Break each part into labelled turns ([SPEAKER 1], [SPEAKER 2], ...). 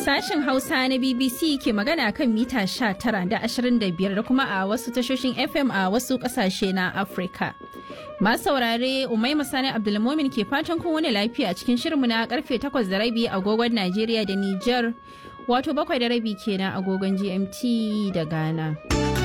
[SPEAKER 1] Sashen Hausa na BBC ke magana kan mita 19 da 25 da kuma a wasu tashoshin FM a wasu kasashe na Afirka. Masu saurare Umai Masani Abdulmomin ke fatan kun wani lafiya a cikin shirinmu na karfe 8 da rabi agogon Najeriya da Nijar wato bakwai da rabi kenan agogon GMT da Ghana.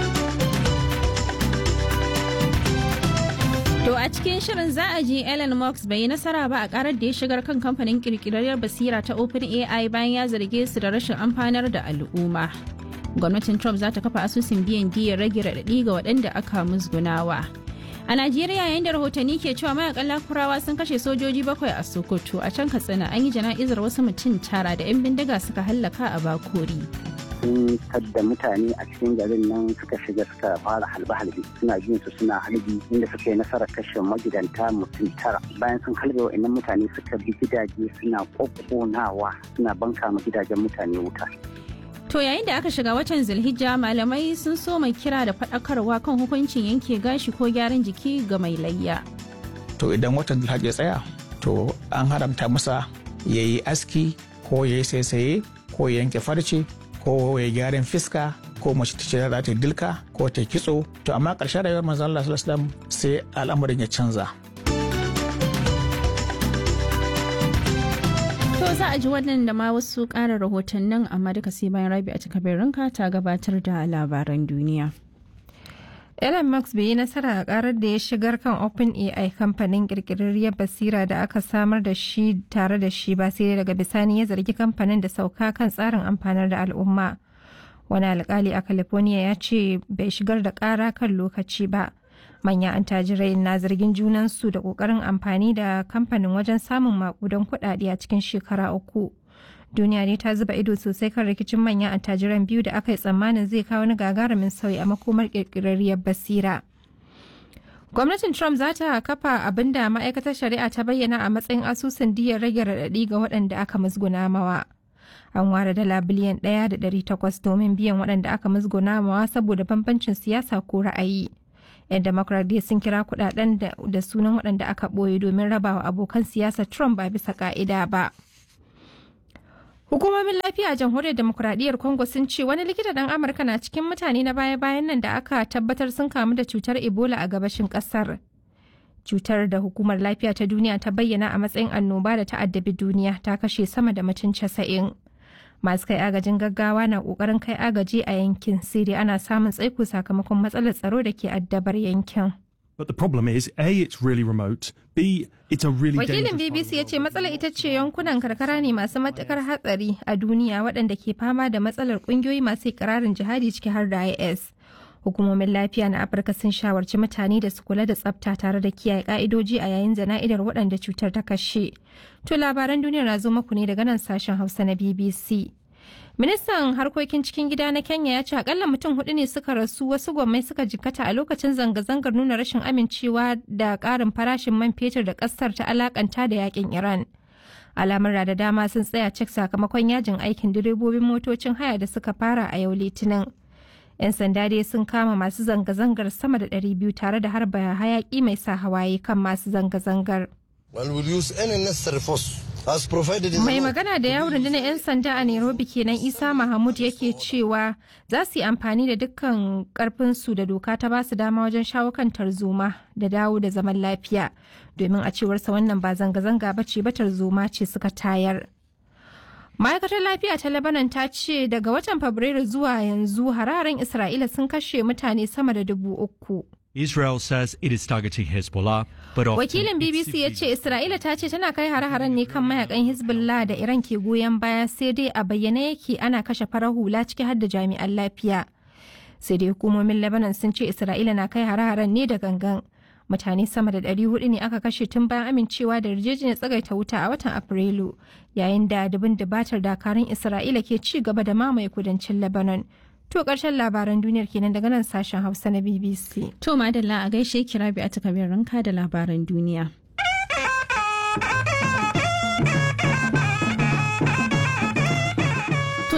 [SPEAKER 1] To a cikin shirin za a ji Elon Musk bai yi nasara ba a karar da ya shigar kan kamfanin kirkirarriyar basira ta OpenAI bayan ya zarge su da rashin amfanar da al'umma. Gwamnatin Trump za ta kafa asusun biyan diyar rage raɗaɗi ga waɗanda aka musgunawa. A Najeriya yayin da rahotanni ke cewa mayakan lakurawa sun kashe sojoji bakwai a Sokoto a can Katsina an yi jana'izar wasu mutum tara da 'yan bindiga suka hallaka a Bakori.
[SPEAKER 2] sun tadda mutane a cikin garin nan suka shiga suka fara halbe-halbe suna jin su suna halbi inda suka yi nasarar kashe magidanta mutum tara bayan sun halbe wa'annan mutane suka bi gidaje suna kokkonawa suna banka ma gidajen mutane wuta
[SPEAKER 1] To yayin da aka shiga watan Zulhijja malamai sun so mai kira da faɗakarwa kan hukuncin yanke gashi ko gyaran jiki ga mai layya.
[SPEAKER 3] To idan watan Zulhijja tsaya to an haramta masa ya yi aski ko ya yi saisaye ko ya yanke farce ko ya gyaran fiska ko mace ta ce za ta dilka ko ta kitso to amma ƙarshen rayuwar manzo Allah sallallahu alaihi sai al'amarin ya canza
[SPEAKER 1] To za a ji wannan da ma wasu ƙara rahotannin amma duka sai bayan rabi a ranka ta gabatar da labaran duniya.
[SPEAKER 4] Elon Musk bai yi nasara a karar da ya shigar kan OpenAI kamfanin kirkirarriyar basira da aka samar da shi tare da shi ba sai daga bisani ya zargi kamfanin da sauka kan tsarin amfanar da al'umma. Wani alkali a California ya ce bai shigar da kara kan lokaci ba. Manya an tajirai na zargin junansu da kokarin amfani da kamfanin wajen samun makudan kuɗaɗe a cikin shekara uku. duniya ne ta zuba ido sosai kan rikicin manyan attajiran biyu da aka yi tsammanin zai kawo wani gagarumin sauyi a makomar kirkirarriyar basira gwamnatin trump za ta kafa abin da ma'aikatar shari'a ta bayyana a matsayin asusun diyar rage raɗaɗi ga waɗanda aka musguna mawa an ware dala biliyan ɗaya da ɗari takwas domin biyan waɗanda aka musguna mawa saboda bambancin siyasa ko ra'ayi yan democrat dai sun kira kuɗaɗen da sunan waɗanda aka ɓoye domin rabawa abokan siyasa trump ba bisa ka'ida ba. Hukumomin lafiya a jamhuriyar demokuraɗiyyar Congo sun ce wani likita ɗan Amurka na cikin mutane na baya-bayan nan da aka tabbatar sun kamu da cutar Ebola a gabashin ƙasar. Cutar da hukumar lafiya ta duniya ta bayyana a matsayin annoba da ta addabi duniya ta kashe sama da mutum casa'in. Masu kai agajin gaggawa na ƙoƙarin kai agaji a yankin sai dai ana samun tsaiko sakamakon matsalar tsaro da ke addabar yankin.
[SPEAKER 5] But the problem is, A, it's really remote, B, it's a really
[SPEAKER 4] Wakilin
[SPEAKER 5] dangerous
[SPEAKER 4] BBC ya
[SPEAKER 5] part of
[SPEAKER 4] ce
[SPEAKER 5] the world.
[SPEAKER 4] matsalar ita ce yankunan karkara ne masu matukar hatsari a duniya waɗanda ke fama da matsalar ƙungiyoyi masu ikirarin jihadi ciki har da IS. Hukumomin lafiya na Afirka sun shawarci mutane da su kula da tsafta tare da kiyaye ka'idoji a yayin jana'idar waɗanda cutar ta kashe. To labaran duniyar na zo muku ne daga nan sashen Hausa na BBC. Ministan harkokin cikin gida na Kenya ya ce akalla mutum hudu ne suka rasu wasu gwammai suka jikkata a lokacin zanga-zangar nuna rashin amincewa da karin farashin man fetur da kasar ta alakanta da yakin Iran. Alamar da dama sun tsaya cik sakamakon yajin aikin direbobin motocin haya da suka fara a yau litinin. 'Yan sanda dai sun kama masu zanga-zangar sama da 200 tare da harba hayaki mai sa hawaye kan masu zanga-zangar.
[SPEAKER 6] and will use any necessary force as provided in
[SPEAKER 4] Mai
[SPEAKER 6] the law.
[SPEAKER 4] magana da yawon rundunar 'yan sanda a Nairobi kenan Isa Mahmud yake cewa za su yi amfani da dukkan karfinsu da doka ta basu dama wajen shawo kan tarzoma da dawo da zaman lafiya domin a cewarsa wannan ba zanga-zanga ba ce ba tarzoma ce suka tayar. Ma'aikatar lafiya ta Lebanon ta ce daga watan Fabrairu zuwa yanzu hararen Isra'ila sun kashe mutane sama da dubu uku.
[SPEAKER 5] Israel says it is targeting Hezbollah, but often
[SPEAKER 4] Wakilin
[SPEAKER 5] it's
[SPEAKER 4] BBC ya
[SPEAKER 5] civilians.
[SPEAKER 4] ce Isra'ila ta ce tana kai hare-haren ne kan mayakan Hezbollah da Iran ke goyon baya sai dai a bayyane yake ana kashe farar hula ciki har da jami'an lafiya. Sai dai hukumomin Lebanon sun ce Isra'ila na kai hare-haren ne da gangan. Mutane sama da 400 ne aka kashe tun bayan amincewa da yarjejeniyar tsagaita wuta a watan Afrilu, yayin da dubin dubatar dakarun Isra'ila ke ci gaba da mamaye kudancin Lebanon. To ƙarshen labaran duniyar kenan daga nan sashen Hausa na BBC.
[SPEAKER 1] To madalla a gaishe kira bi a takabin ranka da labaran duniya. To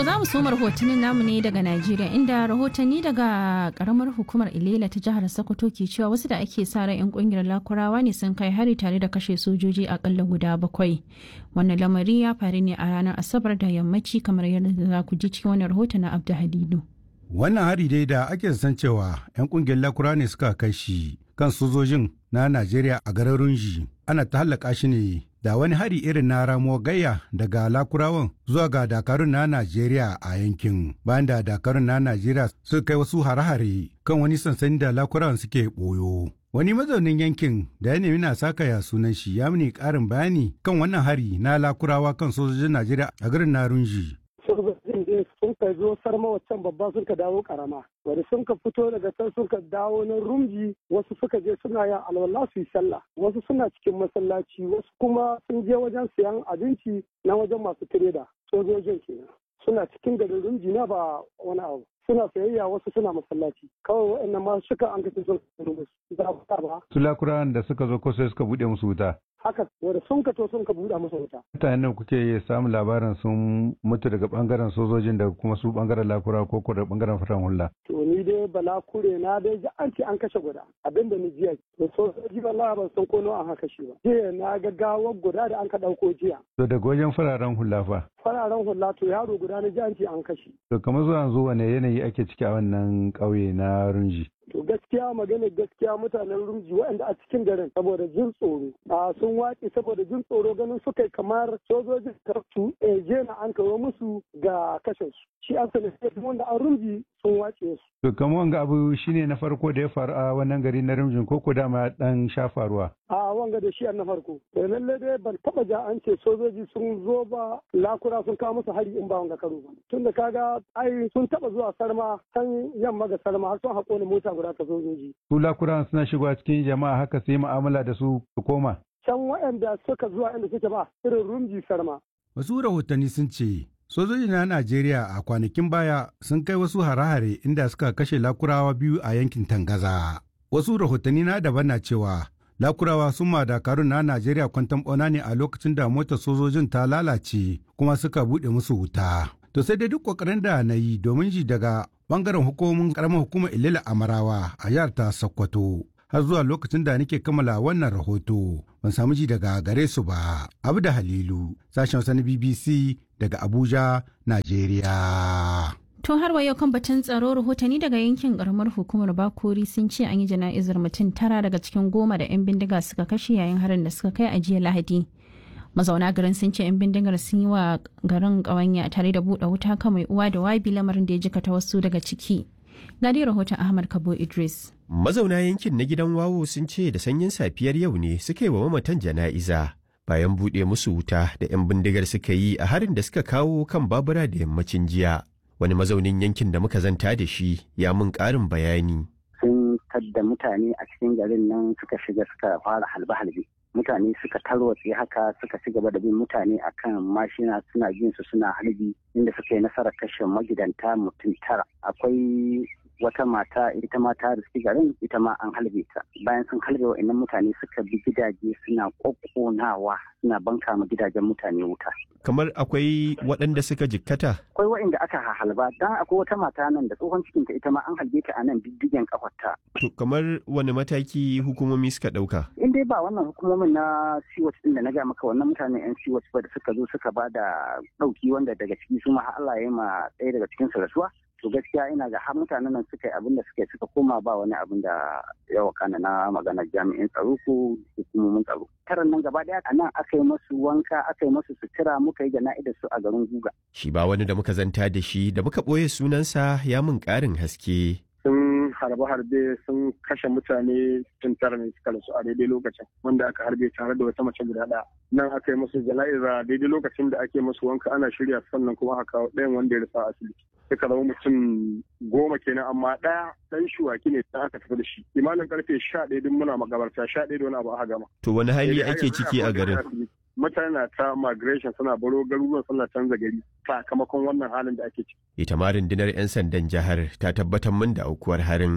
[SPEAKER 1] To za mu soma rahotannin namu ne daga Najeriya inda rahotanni daga karamar hukumar Ilela ta jihar Sokoto ke cewa wasu da ake sa ran 'yan kungiyar Lakurawa ne sun kai hari tare da kashe sojoji akalla guda bakwai. Wannan lamari ya faru ne a ranar Asabar da yammaci kamar yadda za ku ji cikin wannan rahoton na Abdu Halilu.
[SPEAKER 7] Wannan hari dai da ake san cewa 'yan kungiyar Lakura ne suka kai shi kan sojojin na Najeriya a garin Runji. Ana ta hallaka shi ne da wani hari irin na ramo gayya daga lakurawan zuwa ga dakarun na Najeriya a yankin bayan da dakarun na Najeriya suka kai wasu hare-hare kan wani sansani da lakurawan suke boyo. Wani mazaunin yankin da ya nemi na saka ya sunan shi ya mini karin bayani kan wannan hari na lakurawa kan sojojin Najeriya a garin Narunji.
[SPEAKER 8] sojojin din sun ka zo sarma waccan babba sun ka dawo karama wanda sun ka fito daga can sun ka dawo na rumji wasu suka je suna yin alwala su yi sallah wasu suna cikin masallaci wasu kuma sun je wajen siyan abinci na wajen masu tireda sojojin kenan suna cikin garin rumji na ba wani abu suna sayayya wasu suna masallaci kawai waɗannan ma suka an kace sun za ba
[SPEAKER 7] Su lakurawan da suka zo ko sai suka buɗe musu wuta.
[SPEAKER 8] haka wanda sun ka to sun ka buɗe musu wuta
[SPEAKER 7] Mutanen nan kuke samun labarin sun mutu daga bangaren sojojin da kuma su bangaren lakura ko ko da bangaren faran hula.
[SPEAKER 8] to ni dai bala kure na dai ji an ce an kashe guda abinda ni jiya to sojoji wallahi ban san ko nawa an kashe ba jiya na ga gawar guda da an ka ɗauko jiya
[SPEAKER 7] To daga wajen fararen hula fa.
[SPEAKER 8] fararen hula to yaro guda na ji an ce an kashe
[SPEAKER 7] To kamar zuwa yanzu wane yanayi ake ciki a wannan ƙauye na Runji.
[SPEAKER 8] to gaskiya magana gaskiya mutanen rumji waɗanda a cikin garin saboda jin tsoro a sun waƙe saboda jin tsoro ganin suka yi kamar sojojin kartu je na an kawo musu ga kashe su shi an sani wanda an rumji sun waƙe su
[SPEAKER 7] To kamar wanga abu shine na farko da ya faru a wannan gari na Runjin ko ko dama dan sha faruwa.
[SPEAKER 8] a wanga da shi na farko da lalle dai ban taba ja an ce sojoji sun zo ba lakura sun kawo musu hari in ba wanga karo ba tunda kaga ai sun taba zuwa sarma can yamma ga sarma har sun haƙo ni mota guda ta sojoji
[SPEAKER 7] Su lakurawan suna shigowa cikin jama'a haka sai mu'amala da su su koma.
[SPEAKER 8] can waɗanda suka zuwa inda suke ba irin rumji sarma
[SPEAKER 7] Wasu rahotanni sun ce sojoji na Najeriya a kwanakin baya sun kai wasu hare-hare inda suka kashe lakurawa biyu a yankin Tangaza. Wasu rahotanni na daban na cewa lakurawa sun ma dakarun na Najeriya kwantan ɓauna ne a lokacin da motar sojojin ta lalace kuma suka buɗe musu wuta. To sai dai duk ƙoƙarin da na yi domin ji daga ɓangaren hukumomin ƙaramar hukumar Ilila Amarawa a jihar ta Sokoto. Har zuwa lokacin da nake kammala wannan rahoto ban samu ji daga gare su ba. Abu da Halilu, sashen Hausa na BBC daga Abuja, Najeriya.
[SPEAKER 1] To har wa yau kan batun tsaro rahotanni daga yankin karamar hukumar Bakori sun ce an yi jana'izar mutum tara daga cikin goma da 'yan bindiga suka kashe yayin harin da suka kai a jiya Lahadi. Mazauna garin sun ce 'yan bindigar sun yi wa garin ƙawanya tare da buɗe wuta kan mai uwa da wabi lamarin da ya jikata wasu daga ciki. Ga dai rahoton Ahmad Kabo Idris.
[SPEAKER 9] Mazauna yankin na gidan wawo sun ce da sanyin safiyar yau ne suka yi wa mamatan jana'iza bayan buɗe musu wuta da 'yan bindigar suka yi a harin da suka kawo kan babura da yammacin jiya. Wani mazaunin yankin da muka zanta da shi ya mun ƙarin bayani.
[SPEAKER 2] sun tadda mutane a cikin garin nan suka shiga suka fara halbe-halbe mutane suka tarwatse haka suka ci gaba da bin mutane akan mashina suna bin su suna halbi inda suka yi nasarar kashe magidanta mutum tara akwai wata mata ita ma ta riski garin ita ma an halbe ta bayan sun halbe wa'annan mutane suka bi gidaje suna kokkonawa suna banka ma gidajen mutane wuta
[SPEAKER 9] Kamar akwai waɗanda suka jikkata?
[SPEAKER 2] akwai wa'inda aka halba dan akwai wata mata nan da tsohon cikinta ita ma an halbe ta a nan diddigen kafarta
[SPEAKER 9] To kamar wani mataki hukumomi suka ɗauka?
[SPEAKER 2] in dai ba wannan hukumomin na siwat din da na ga maka wannan mutanen yan siwat ba da suka zo suka ba da ɗauki wanda daga ciki su ma har Allah ya yi ma ɗaya daga cikin su rasuwa to gaskiya ina ga har mutanen nan suka yi abin da suka yi suka koma ba wani abin da ya wakana na maganar jami'in tsaro ko hukumomin tsaro taron nan gaba daya a nan aka yi masu wanka aka yi masu sutura muka yi jana'idar su a garin guga
[SPEAKER 9] Shi ba wani da muka zanta da shi da muka ɓoye sunansa ya mun ƙarin haske.
[SPEAKER 8] sun harbe-harbe sun kashe mutane tun tara ne suka rasu a daidai lokacin wanda aka harbe tare da wata mace guda ɗaya nan aka yi musu jana'iza daidai lokacin da ake musu wanka ana shirya sannan kuma aka kawo ɗayan wanda ya rasa a asibiti suka zama mutum goma kenan amma ɗaya ɗan shuwaki ne da aka tafi da shi imanin karfe sha ɗaya duk muna magabarta sha ɗaya da wani abu aka gama
[SPEAKER 9] To wani hali ake ciki a garin?
[SPEAKER 8] mutane na ta migration suna baro garuruwan suna canza gari sakamakon wannan halin da ake ciki
[SPEAKER 9] Ita ma rundunar 'yan sandan jihar ta tabbatar min da aukuwar harin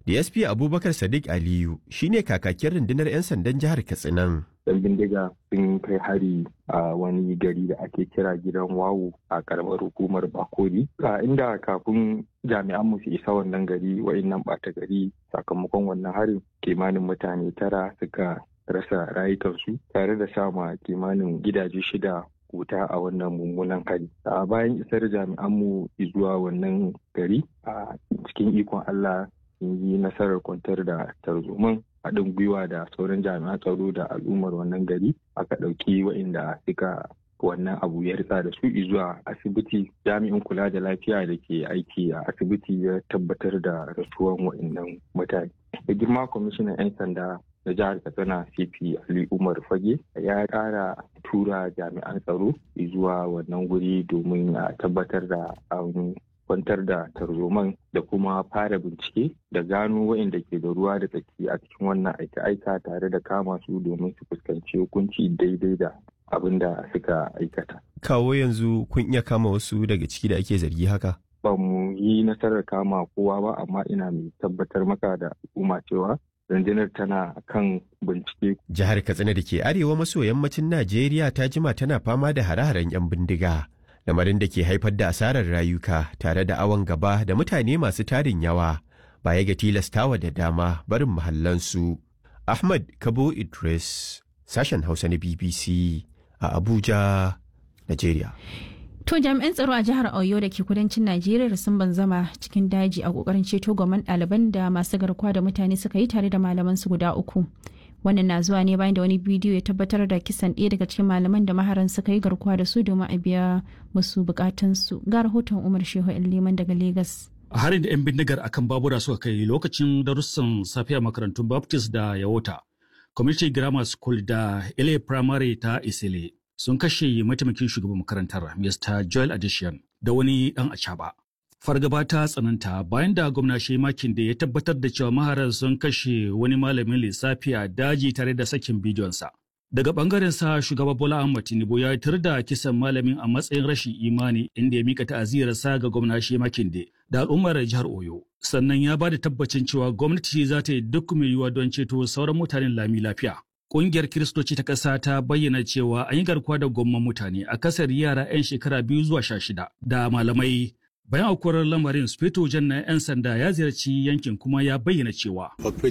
[SPEAKER 9] DSP Abubakar Sadiq Aliyu shine kakakin rundunar 'yan sandan jihar Katsinan.
[SPEAKER 10] yan bindiga sun kai hari a wani gari da ake kira gidan wawu a karamar hukumar bakori a inda kafin jami'an mu su isa wannan gari wa'innan ɓata gari sakamakon wannan harin kimanin mutane tara suka rasa rayukansu tare da sama kimanin gidaje shida wuta a wannan mummunan hari a bayan isar jami'an mu zuwa wannan gari a cikin ikon allah sun yi nasarar kwantar da tarzoman haɗin gwiwa da sauran jami'an tsaro da al'ummar wannan gari aka ɗauki waɗanda suka wannan abu ya ritsa da su zuwa asibiti jami'in kula da lafiya da ke aiki a asibiti ya tabbatar da rasuwan waɗannan mutane da girma kwamishinan 'yan sanda da jihar katsina cp ali umar fage ya ƙara tura jami'an tsaro zuwa wannan guri domin a tabbatar da an kwantar da tarzoman da kuma fara bincike da gano waɗanda ke da ruwa da tsaki a cikin wannan aika-aika tare da kama su domin su fuskanci hukunci daidai da abin da suka aikata.
[SPEAKER 9] Kawo yanzu kun iya kama wasu daga ciki da ake zargi haka?
[SPEAKER 10] Ba mu yi nasarar kama kowa ba amma ina mai tabbatar maka da al'umma cewa rundunar tana kan bincike.
[SPEAKER 9] Jihar Katsina da ke arewa maso yammacin Najeriya ta jima tana fama da hare-haren 'yan bindiga. lamarin da ke haifar da asarar rayuka tare da awon gaba da mutane masu tarin yawa baya ga tilastawa da dama barin mahallansu. Ahmad Kabo Idris, sashen Hausa na BBC a Abuja, Najeriya.
[SPEAKER 1] To jami'an tsaro a jihar Oyo da ke kudancin Najeriya sun banzama cikin daji a kokarin ceto goman ɗaliban da masu garkuwa da mutane suka yi tare da malaman su guda uku. Wannan na zuwa ne bayan da wani bidiyo ya tabbatar da kisan ɗaya daga cikin malaman da maharan suka yi garkuwa da su domin a biya musu bukatunsu. Ga rahoton Umar Shehu Liman daga Legas.
[SPEAKER 11] A harin da 'yan bindigar akan babura suka kai lokacin darussan safiya makarantun Baptist da Yawota, Community Grammar School da Ile Primary ta Isile sun kashe mataimakin shugaban makarantar Mr. Joel Addition da wani dan acaba. Fargaba ta tsananta bayan da gwamna makin da ya tabbatar da cewa maharan sun kashe wani malamin lissafi a daji tare da sakin bidiyonsa. Daga bangaren sa shugaba Bola Ahmad Tinubu ya tar da kisan malamin a matsayin rashin imani inda ya mika ta'aziyarsa ga gwamna makin da al'ummar jihar Oyo. Sannan ya ba da tabbacin cewa gwamnati za ta yi duk mai yiwuwa don ceto sauran mutanen lami lafiya. Ƙungiyar Kiristoci ta ƙasa ta bayyana cewa an yi garkuwa da gwamman mutane a kasar yara 'yan shekara biyu zuwa sha shida da malamai. Bayan aukuwar lamarin Sufeto Jan na 'yan sanda ya ziyarci yankin kuma ya bayyana cewa.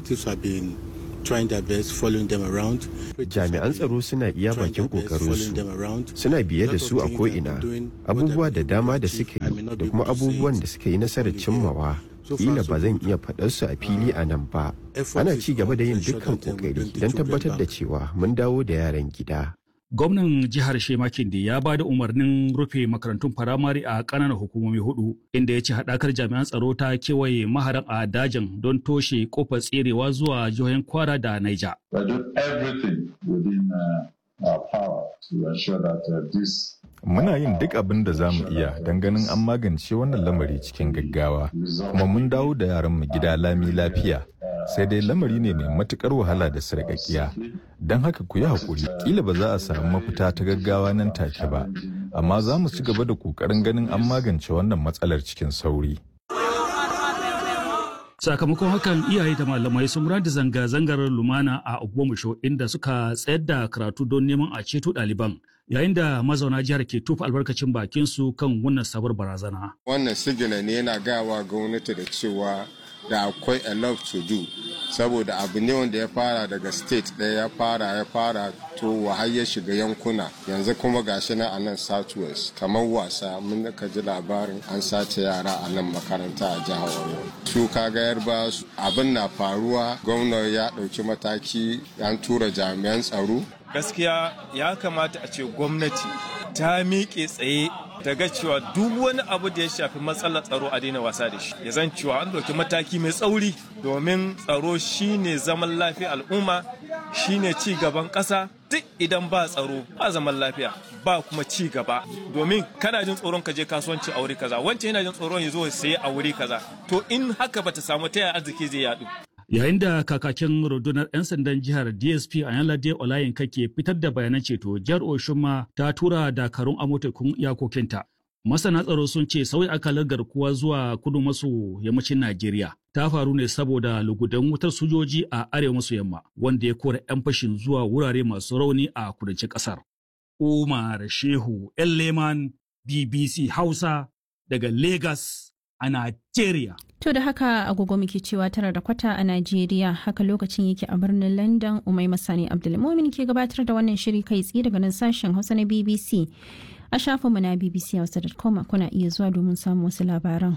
[SPEAKER 12] trying their best following them around.
[SPEAKER 9] Jami'an tsaro suna iya bakin kokarinsu suna biye da su a ko'ina abubuwa da dama da suka yi da kuma abubuwan da suka yi nasarar cimmawa. Kila ba zan iya faɗar su a fili a nan ba. Ana ci gaba da yin dukkan kokari don tabbatar da cewa mun dawo da yaran gida.
[SPEAKER 11] gwamnan jihar Shemakin da ya ba da umarnin rufe makarantun firamare a ƙananan hukumomi hudu inda ya ce haɗakar jami'an tsaro ta kewaye maharan a dajin don toshe kofar tserewa zuwa jihohin kwara da naija.
[SPEAKER 13] Muna yin duk abin da za mu iya don ganin an magance wannan lamari cikin gaggawa, kuma mun dawo da yaranmu gida lami lafiya. sai dai lamari ne mai matukar wahala da sarƙaƙiya don haka ku yi haƙuri ƙila ba za a samu mafita ta gaggawa nan take ba amma za mu ci gaba da ƙoƙarin ganin an magance wannan matsalar cikin sauri
[SPEAKER 11] sakamakon hakan iyaye da malamai sun da zanga-zangar lumana a ogbomusho inda suka tsayar da karatu don neman a ceto ɗaliban yayin da mazauna jihar ke tofa albarkacin bakin su kan wannan sabuwar barazana
[SPEAKER 14] wannan sigina ne yana gawa gwamnati da cewa da akwai a lot to do saboda abu ne wanda ya fara daga state ɗaya ya fara ya fara to har ya shiga yankuna yanzu kuma gashi na a nan southwest kamar wasa mun ka ji labarin an sace yara a nan makaranta a jihar oyo su kaga yarba abin na faruwa gwamna ya ɗauki mataki an tura jami'an tsaro
[SPEAKER 15] gaskiya ya kamata a ce gwamnati ta miƙe tsaye daga cewa duk wani abu da ya shafi matsalar tsaro a daina wasa da shi ya zan cewa an ɗauki mataki mai tsauri domin tsaro shine zaman lafiya al'umma shine ci gaban ƙasa duk idan ba tsaro ba zaman lafiya ba kuma ci gaba domin kana jin tsoron ka je kasuwanci a wuri kaza wancan yana jin tsoron ya zo saye a wuri kaza to in haka bata samu ta yaya arziki zai yadu
[SPEAKER 11] yayin da kakakin rundunar 'yan sandan jihar dsp ayanlade olayinka ke fitar da bayanan ceto jihar oshun ta tura dakarun amotekun iyakokinta Masana tsaro sun ce sauyi akalar garkuwa zuwa kudu maso yammacin Najeriya ta faru ne saboda lugudan wutar sojoji a arewa maso yamma wanda ya kora 'yan fashin zuwa wurare masu rauni a kudancin ƙasar. Umar Shehu Leman BBC Hausa daga Lagos a Najeriya.
[SPEAKER 1] To da haka agogo muke cewa tara da kwata a Najeriya haka lokacin yake a birnin London Umai Masani Abdulmumin ke gabatar da wannan shiri kai tsaye daga nan sashen Hausa na BBC. A shafinmu na BBC Hausa.com kuna iya zuwa domin samun wasu labaran.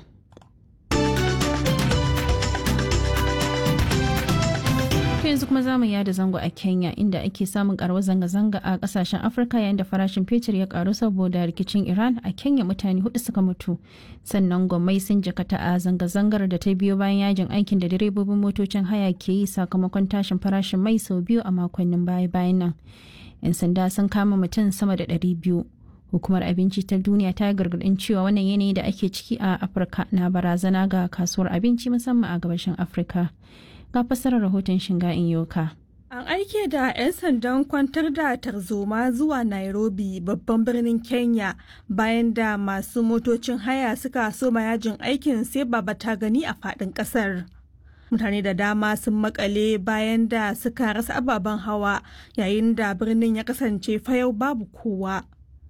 [SPEAKER 1] yanzu kuma zamu yada zango a Kenya inda ake samun karuwar zanga-zanga a kasashen Afirka yayin da farashin fetur ya karu saboda rikicin Iran a Kenya mutane hudu suka mutu. Sannan gwamnati sun jakata a zanga-zangar da ta biyo bayan yajin aikin da direbobin motocin haya ke yi sakamakon tashin farashin mai sau biyu a makonnin baya-bayan nan. 'Yan sanda sun kama mutum sama da ɗari biyu. Hukumar abinci ta duniya ta gargaɗin cewa wannan yanayi da ake ciki a Afirka na barazana ga kasuwar abinci musamman a gabashin Afirka. ga fassarar rahoton shinga in yoka.
[SPEAKER 16] An aike da 'yan sandan kwantar da tarzoma zuwa Nairobi babban birnin Kenya bayan da masu motocin haya suka soma yajin aikin sai baba ta gani a faɗin ƙasar. Mutane da dama sun makale bayan da suka rasa ababen hawa yayin da birnin ya kasance fayau babu kowa.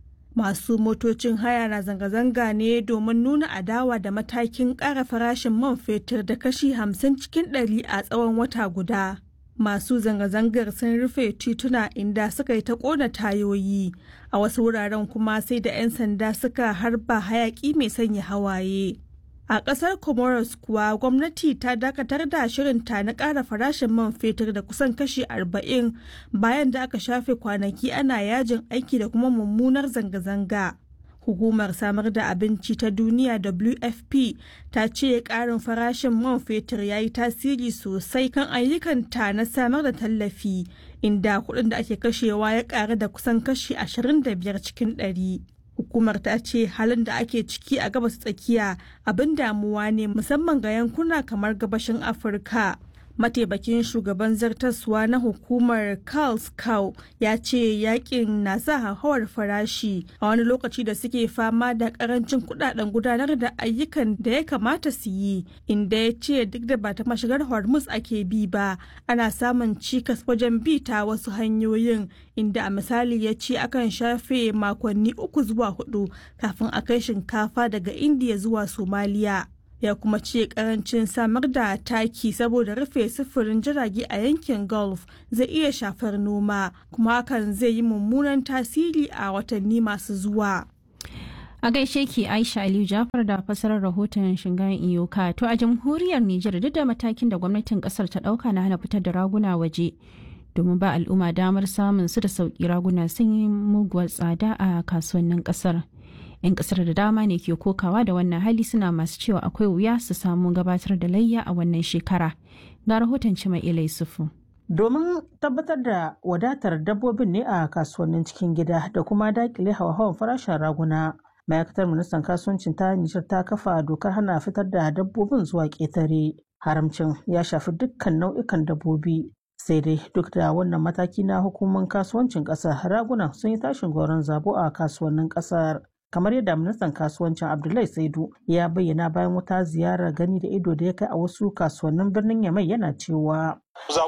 [SPEAKER 16] masu motocin haya na zanga-zanga ne domin nuna adawa da matakin ƙara farashin man fetur da kashi hamsin cikin ɗari a tsawon wata guda. Masu zanga-zangar sun rufe tituna inda suka yi ta ƙona tayoyi, a wasu wuraren kuma sai da 'yan sanda suka harba hayaƙi mai sanya hawaye. A ƙasar Comoros kuwa gwamnati ta dakatar da shirinta na ƙara farashin man fetur da kusan kashi 40 bayan da aka shafe kwanaki ana yajin aiki da kuma mummunar zanga-zanga. Hukumar samar da abinci ta duniya WFP ta ce ƙarin farashin man fetur ya yi tasiri sosai kan ayyukanta na samar da tallafi inda kuɗin da ake kashewa ya ƙaru da kusan kashi 25 cikin ɗari. hukumar ta ce halin da ake ciki a gabas tsakiya abin damuwa ne musamman ga yankuna kamar gabashin afirka mataimakin shugaban zartaswa na hukumar Carl Cow ya ce yakin na sa hauhawar farashi a wani lokaci da suke fama da karancin kudaden gudanar da ayyukan da ya kamata su yi inda ya ce duk da ba ta mashigar hormuz ake bi ba ana samun cikas wajen bi ta wasu hanyoyin inda a misali ya ce akan shafe makonni uku zuwa hudu kafin a kai shinkafa daga indiya zuwa somaliya ya kuma ce karancin samar da taki saboda rufe sufurin jirage a yankin gulf zai iya shafar noma kuma hakan zai yi mummunan tasiri a watanni masu zuwa
[SPEAKER 1] a gaishe ki aisha aliyu jafar da fasarar rahoton shingan iyoka to a jamhuriyar nijar duk da matakin da gwamnatin kasar ta dauka na hana fitar da raguna waje domin ba al'umma damar samun su da sauki raguna sun yi muguwar tsada a kasuwannin kasar 'yan kasar da dama ne ke kokawa da wannan hali suna masu cewa akwai wuya su samu gabatar da layya a wannan shekara ga rahoton cima ilai sufu
[SPEAKER 17] domin tabbatar da wadatar dabbobin ne a kasuwannin cikin gida da kuma dakile hawa-hawan farashin raguna ma'aikatar ministan kasuwancin ta nijar ta kafa dokar hana fitar da dabbobin zuwa ƙetare haramcin ya shafi dukkan nau'ikan dabbobi sai dai duk da wannan mataki na hukumar kasuwancin ƙasar ragunan sun yi tashin goron zabo a kasuwannin ƙasar kamar yadda ministan kasuwancin abdullahi saidu ya bayyana bayan wata ziyarar gani da ido da ya kai a wasu kasuwannin birnin yamai yana cewa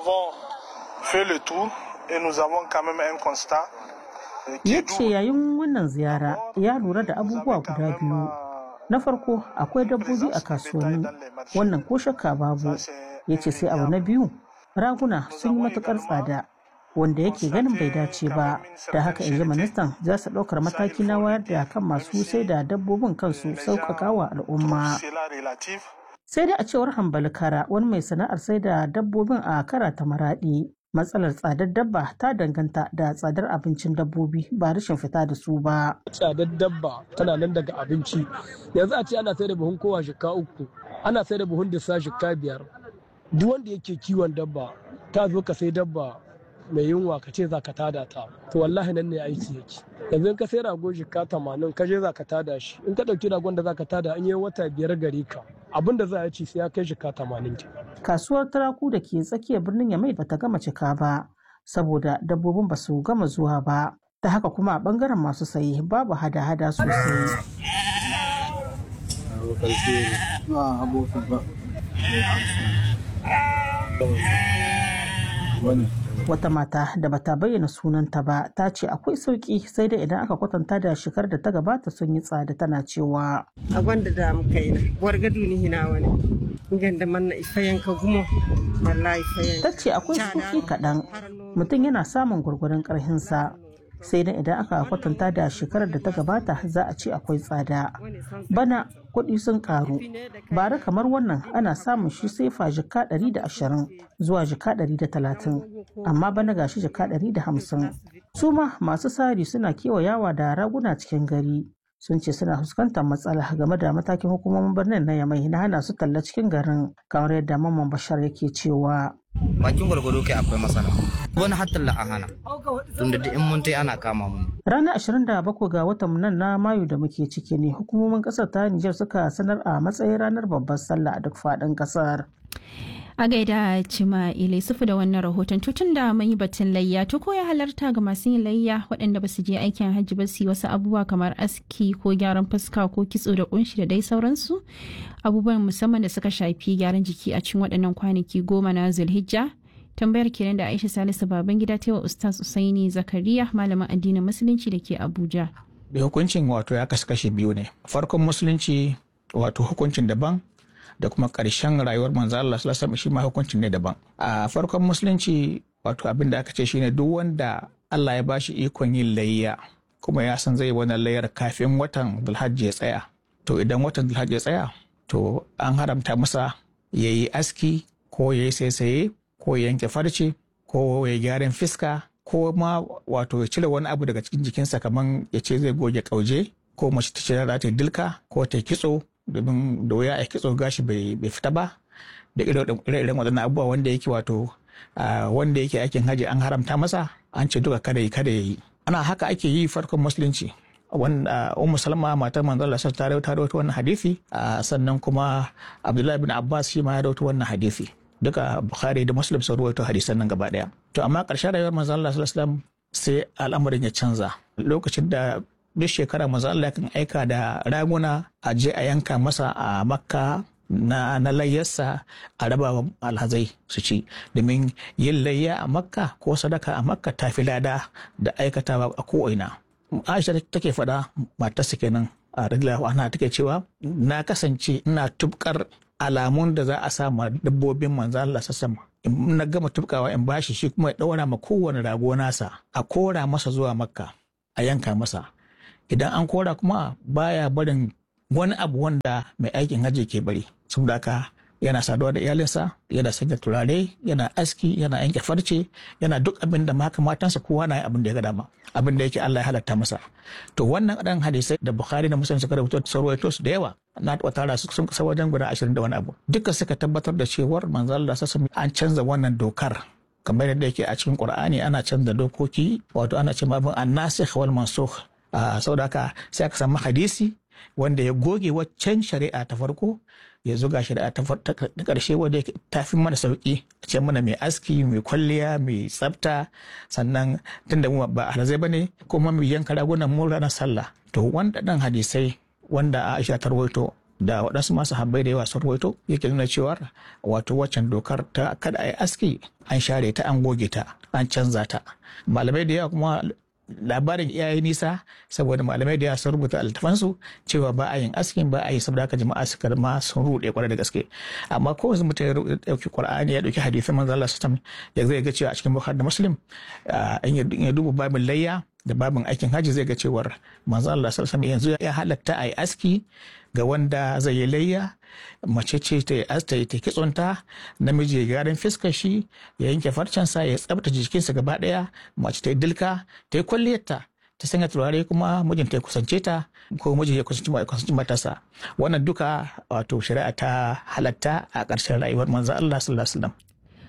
[SPEAKER 17] ya ce yayin wannan ziyara ya lura da abubuwa guda biyu na farko akwai dabbobi a kasuwanni wannan ko shakka babu ya ce sai abu na biyu raguna sun yi matukar tsada wanda yake ganin bai dace ba da haka in ji ministan za su ɗaukar mataki na wayar da kan masu sai da dabbobin kansu sauƙaƙa wa al'umma sai dai a cewar hambali kara wani mai sana'ar sai da dabbobin a kara ta maraɗi matsalar tsadar dabba ta danganta da tsadar abincin dabbobi ba rashin fita da su ba
[SPEAKER 18] tsadar dabba tana nan daga abinci yanzu a ce ana sai da buhun kowa shika uku ana sai da buhun disa shika biyar duk wanda yake kiwon dabba ta zo ka sai dabba mai yunwa ka ce za ka tada ta to wallahi nan ne aiki yake yanzu in ka sai rago shika tamanin ka je za ka tada shi in ka ɗauki ragon da za ka tada an yi wata biyar gare ka abin da za a ci sai ya kai shika tamanin ke.
[SPEAKER 17] kasuwar turaku da ke tsakiyar birnin yamai bata gama cika ba saboda dabbobin ba su gama zuwa ba ta haka kuma a bangaren masu sayi babu hada-hada sosai Wata mata da bata bayyana sunanta ba ta ce akwai sauki sai dai idan aka kwatanta da shekar da ta gabata sun yi tsada tana cewa.
[SPEAKER 19] A gwanda da muka yi na, wargadu ni hina wani. Ganda manna ifayen ka gumo, wallahi ifayen.
[SPEAKER 17] Ta ce akwai sauki kaɗan, mutum yana samun gwargwaron ƙarhinsa. sai dai idan aka kwatanta da shekarar da ta gabata za a ce akwai tsada bana kuɗi sun karu bara kamar wannan ana samun shi sai fa jika 120 zuwa jika 130 amma bana gashi jika 150 su ma masu sari suna kewayawa da raguna cikin gari sun ce suna fuskantar matsala game da matakin hukumomin birnin na yamai na hana su talla cikin garin kamar yadda mamman bashar yake cewa
[SPEAKER 20] bakin gwargwado kai akwai matsala wani hatta a hana tunda da in mun ana kama mu
[SPEAKER 17] ranar 27 ga watan nan na mayu da muke ciki ne hukumomin kasar ta Nijar suka sanar a matsayin ranar babbar sallah a duk faɗin kasar
[SPEAKER 1] a gaida cima ilai sufu da wannan rahoton tutun da mun yi batun layya to ko ya halarta ga masu yin layya waɗanda ba su je aikin hajji ba su yi wasu abubuwa kamar aski ko gyaran fuska ko kitso da kunshi da dai sauransu abubuwan musamman da suka shafi gyaran jiki a cikin waɗannan kwanaki goma na zulhijja tambayar kenan da aisha salisu baban gida ta wa ustaz usaini zakariya malamin addinin musulunci da ke abuja
[SPEAKER 3] da hukuncin wato ya kasu kashe biyu ne farkon musulunci wato hukuncin daban da kuma ƙarshen rayuwar manzo Allah sallallahu alaihi shi ma hukuncin ne daban a farkon musulunci wato abin da aka ce shine duk wanda Allah ya bashi ikon yin layya kuma ya san zai wannan layyar kafin watan Dhulhajji ya tsaya to idan watan Dhulhajji ya tsaya to an haramta masa ya yi aski ko ya yi saisaye ko ya yanke farce ko ya gyaran fiska ko ma wato ya cire wani abu daga cikin jikinsa kamar ya ce zai goge kauje ko mace ta ce za ta dilka ko ta kitso domin da wuya a kitso gashi bai fita ba da ire-iren waɗannan abubuwa wanda yake wato wanda yake aikin haji an haramta masa an ce duka kada yi kada ya yi ana haka ake yi farkon musulunci wanda ummu salma matar manzo Allah ta rawaito rawaito wannan hadisi sannan kuma abdullahi bin abbas shi ma ya rawaito wannan hadisi duka bukhari da muslim sun rawaito hadisan nan gaba daya to amma ƙarshen rayuwar manzo Allah sallallahu alaihi wasallam sai al'amarin ya canza lokacin da duk shekara manzo Allah kan aika da raguna a je a yanka masa a makka na, na layyarsa a raba alhazai su ci domin yin layya a makka ko sadaka a makka ta fi lada da aikatawa a ko'ina aisha take faɗa matarsa kenan a radiyallahu anha take cewa na kasance ina tubkar alamun da za a sa ma dabbobin manzo Allah sassama in na gama tubkawa in bashi shi kuma ya daura ma kowane rago nasa a kora masa zuwa makka a yanka masa idan an kora kuma baya barin wani abu wanda mai aikin hajji ke bari saboda haka yana saduwa da iyalinsa yana sanya turare yana aski yana yanke farce yana duk abin da maka matansa kowa na abin da ya ga dama abin da yake Allah ya halatta masa to wannan dan hadisai da Bukhari da Muslim suka rubuta sarwaito su da yawa na taɓa tara su sun kasa wajen guda ashirin da wani abu duka suka tabbatar da cewar manzo Allah sassa an canza wannan dokar kamar yadda yake a cikin Qur'ani ana canza dokoki wato ana cewa abin annasikh wal mansukh saboda haka sai aka samu hadisi wanda ya goge waccan shari'a ta farko ya zuga shari'a ta karshe wanda ta fi mana sauki a ce mana mai aski mai kwalliya mai tsafta sannan tunda mu ba alhazai ba ne kuma mai yanka ragunan mu ranar sallah to wanda dan hadisai wanda Aisha ta rawaito da waɗansu masu habbai da yawa sun rawaito yake nuna cewa wato waccan dokar ta kada a yi aski an share ta an goge ta an canza ta malamai da yawa kuma labarin iyaye nisa saboda malamai da sun rubuta altafansu cewa ba a yin askin ba a yi saboda haka jama'a suka ma sun rude kwarai da gaske amma ko wasu mutum ya dauki qur'ani ya dauki hadisin manzo Allah sallallahu ya zai ga cewa a cikin bukhari da muslim in ya duba babin layya da babin aikin haji zai ga cewar manzo Allah sallallahu yanzu ya halatta a yi aski ga wanda zai yi layya mace ce ta yi asta ta kitsonta namiji ya gyaran fiskar shi ya yanke farcensa ya tsabta jikinsa gaba daya mace ta yi dilka ta yi kwalliyarta ta sanya turare kuma mijinta ya kusance ta ko mijin ya kusanci matarsa wannan duka wato shari'a ta halatta a ƙarshen rayuwar manzo Allah sallallahu alaihi wasallam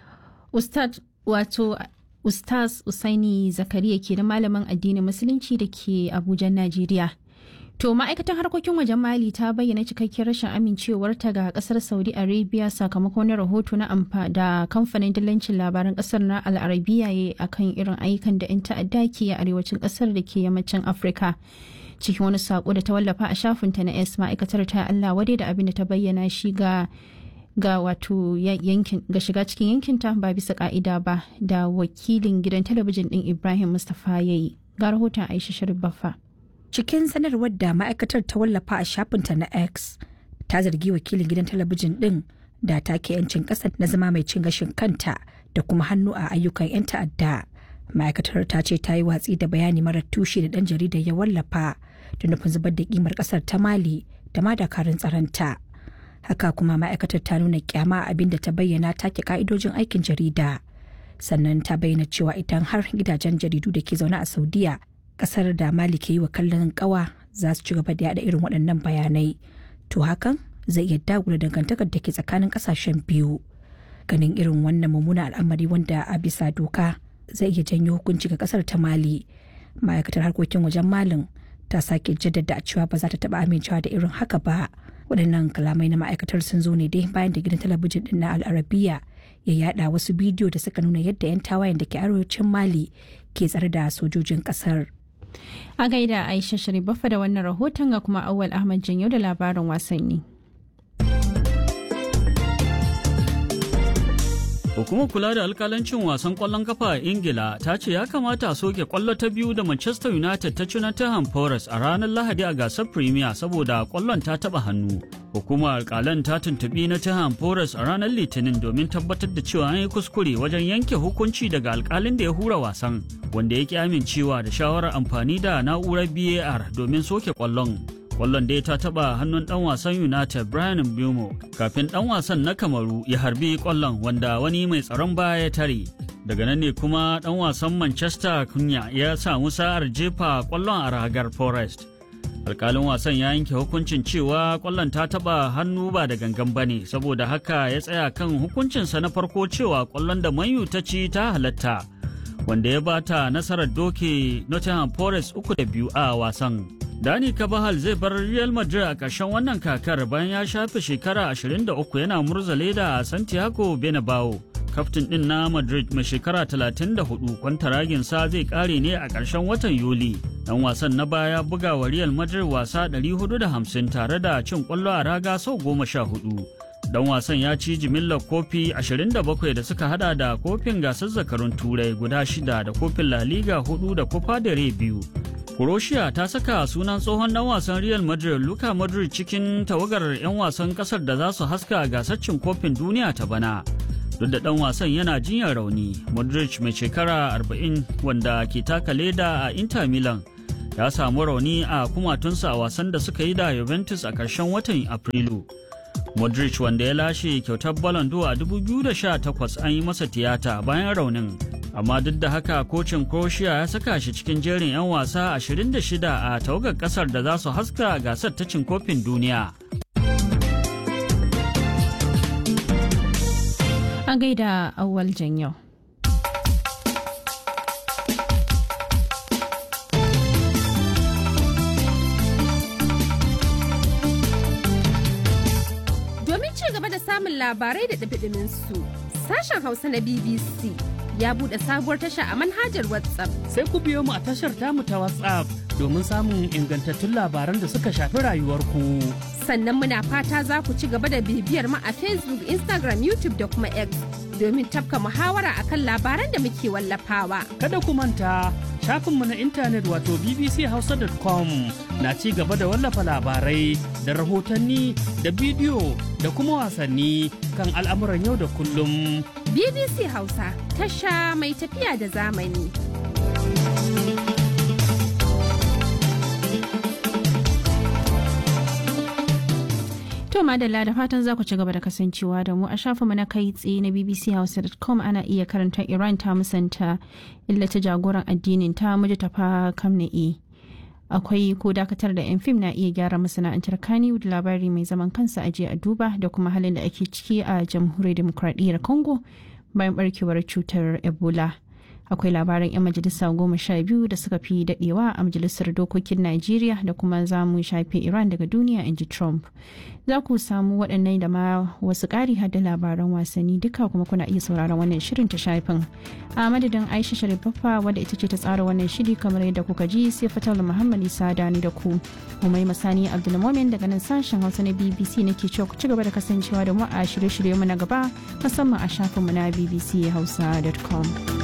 [SPEAKER 1] ustad wato ustaz usaini zakariya ke da malamin addinin musulunci da ke abuja najeriya To ma'aikatan harkokin wajen Mali ta bayyana cikakkiyar rashin amincewarta ga kasar Saudi Arabia sakamakon wani rahoto na amfa da kamfanin dillancin labaran kasar na Al'arabiya ya akan irin ayyukan da 'yan ta'adda ke a arewacin kasar da ke yammacin Afirka. cikin wani sako da ta wallafa a shafinta na s ma'aikatar ta allah wadai da abin da ta bayyana shi ga ga wato yankin ga shiga cikin yankinta ba bisa ka'ida ba da wakilin gidan talabijin din ibrahim mustapha ya yi ga rahoton aisha sharif baffa
[SPEAKER 21] cikin sanarwar da ma'aikatar ta wallafa a shafinta na x ta zargi wakilin gidan talabijin din da take yancin ƙasa na zama mai cin gashin kanta da kuma hannu a ayyukan 'yan ta'adda ma'aikatar ta ce ta yi watsi da bayani marar tushe da ɗan jaridar ya wallafa da nufin zubar da kimar ƙasar ta mali da ma dakarun tsaronta haka kuma ma'aikatar ta nuna kyama abin da ta bayyana take ka'idojin aikin jarida sannan ta bayyana cewa idan har gidajen jaridu da ke zaune a saudiya ƙasar da mali ke yi wa kallon ƙawa za su ci gaba da yada irin waɗannan bayanai to hakan zai iya dagula dangantakar da ke tsakanin ƙasashen biyu ganin irin wannan mummunan al'amari wanda a bisa doka zai iya janyo hukunci ga kasar ta mali ma'aikatar harkokin wajen malin ta sake jaddada cewa ba za ta taba amincewa da irin haka ba waɗannan kalamai na ma'aikatar sun zo ne dai bayan da gidan talabijin din na al'arabiya ya yada wasu bidiyo da suka nuna yadda 'yan tawayen da ke arewacin mali ke tsare da sojojin kasar
[SPEAKER 1] a gaida aisha sharifafa da wannan rahoton ga kuma awal ahmad janyo da labarin wasanni
[SPEAKER 11] Hukumar kula da alkalancin wasan kwallon kafa a Ingila ta ce ya kamata a soke kwallo ta biyu da Manchester United ta ci na Tottenham Forest a ranar Lahadi a gasar Premier saboda kwallon ta taba hannu. Hukumar alkalan ta tuntubi na Tottenham Forest a ranar Litinin domin tabbatar da cewa an yi kuskure wajen yanke hukunci daga alkalin da ya hura wasan, wanda ya ki amincewa da shawarar amfani da na'urar BAR domin soke kwallon. kwallon dai ta taba hannun dan wasan united brian bumo kafin dan wasan na kamaru ya harbi kwallon wanda wani mai tsaron baya ya tare daga nan ne kuma dan wasan manchester kunya ya samu sa'ar jefa kwallon a ragar forest alkalin wasan ya yanke hukuncin cewa kwallon ta taba hannu ba da gangan bane saboda haka ya tsaya kan hukuncinsa na farko cewa kwallon da manyu ta ci ta halatta wanda ya bata nasarar doke nottingham forest uku da biyu a wasan Dani Kabahal zai bar Real Madrid a ƙarshen wannan kakar bayan ya shafe shekara 23 yana murza leda a Santiago Bernabeu. Kaftin ɗin na Madrid mai shekara 34 kwantaraginsa zai ƙare ne a ƙarshen watan Yuli. Dan wasan na baya buga wa Real Madrid wasa 450 tare da cin ƙwallo a raga sau 14. Dan wasan ya ci jimillar kofi 27 da suka hada da kofin gasar zakarun turai guda shida da kofin La Liga 4 da Copa del Rey biyu. Croatia ta saka sunan tsohon dan wasan Real Madrid Luka Modric cikin tawagar 'yan wasan kasar da za su haska gasar cin kofin duniya ta bana. Duk da dan wasan yana jinyar rauni, Modric mai shekara 40 wanda ke taka leda a Inter Milan ya samu rauni a kumatunsa a wasan da suka yi da Juventus a ƙarshen watan Afrilu. Modric wanda ya lashe kyautar Ballon d'Or a 2018 an yi masa tiyata bayan raunin. amma duk da haka kocin croatia ya saka shi cikin jerin 'yan wasa 26 a tawagar kasar da za su haska gasar ta cin kofin duniya
[SPEAKER 1] an gaida awwal yau.
[SPEAKER 22] domin ci gaba da samun labarai da ɗabiɗimin su sashen hausa na bbc ya buɗe sabuwar tasha a manhajar WhatsApp.
[SPEAKER 23] Sai ku biyo mu a tashar tamu ta WhatsApp domin samun ingantattun labaran da suka shafi rayuwarku.
[SPEAKER 22] Sannan muna fata za ku ci gaba da bibiyar mu a Facebook, Instagram, YouTube da kuma X domin tafka muhawara akan labaran da muke wallafawa.
[SPEAKER 23] Kada ku manta shafinmu na intanet wato bbchausa.com na ci gaba da wallafa labarai da rahotanni da bidiyo da kuma wasanni kan al'amuran yau da kullum.
[SPEAKER 22] BBC Hausa tasha mai tafiya da zamani.
[SPEAKER 1] To madalla da fatan za ku ci gaba da kasancewa da mu a shafinmu na kai tsaye na bbchausa.com ana iya karanta Iran ta musanta illata jagoran addinin ta muji tafa kamna'i. Akwai ko dakatar da 'yan fim na iya gyara masana'antar Kannywood labari mai zaman kansa aje a duba da kuma halin da ake ciki a jamhuriyar demokradiyyar Congo bayan barkewar cutar Ebola. akwai labaran 'yan majalisa goma sha biyu da suka fi dadewa a majalisar dokokin najeriya da kuma za mu shafe iran daga duniya in ji trump za ku samu waɗannan da ma wasu ƙari hada labaran wasanni duka kuma kuna iya sauraron wannan shirin ta shafin a madadin aisha sharifaffa wadda ita ce ta tsara wannan shiri kamar yadda kuka ji sai fatal muhammad isa dani da ku umai masani abdulmomin daga nan sashen hausa na bbc nake cewa ku ci gaba da kasancewa da mu a shirye-shirye mu na gaba musamman a shafinmu na bbchausa.com.